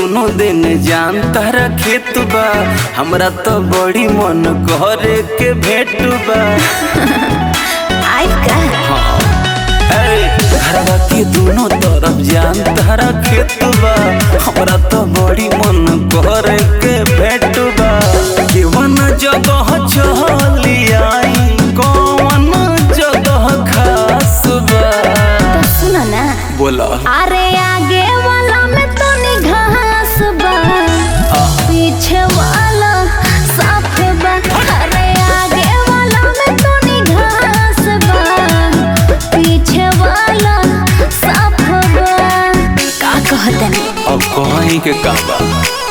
दोनों दिन जान तारा खेत बा हमरा तो बड़ी मन करे के भेट बा आई का ए, घरवा के दोनों तरफ जान तारा खेत बा हमरा तो बड़ी मन करे के भेट बा केवन जगह चली आई कौन जगह खास बा तो सुनो ना बोला अरे आगे वाला में तो घास बा पीछे वाला साफ बा अरे आगे वाला में तो घास बा पीछे वाला साफ बा का कहते हैं अब कहीं के का बा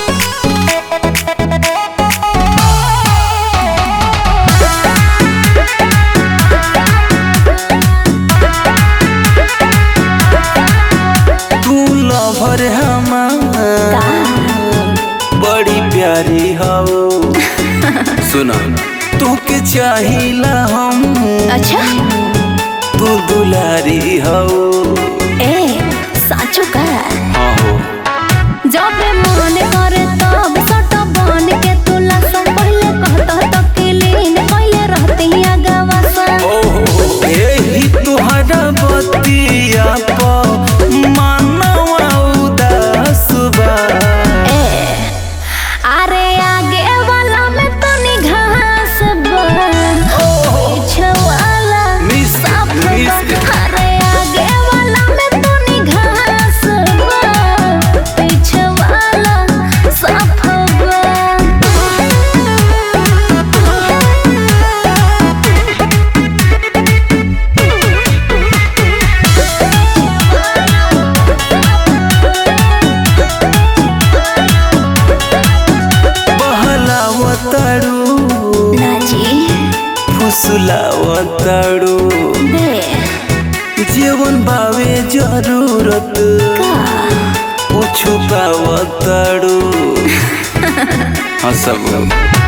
तू लवर हमार बड़ी प्यारी हो सुना तू के चाहिला हम अच्छा तू दुलारी हो ए साचो का आहो जब मन करे तब सट बन के तुला सन पहले कहता तो किलीन पहले रहती अगवा सन ओहो एही तुहरा बतिया प मानवा उदास बा ए अरे आगे वाला में तो घास बा पीछे वाला मिस साफ बा मिस अरे आगे वाला में तो घास बा पीछे वाला साफ बहलावताड़ू ना जी फुसलावताड़ू दे जीवन बावे जरूरत का वो छुपावताड़ू हाँ सब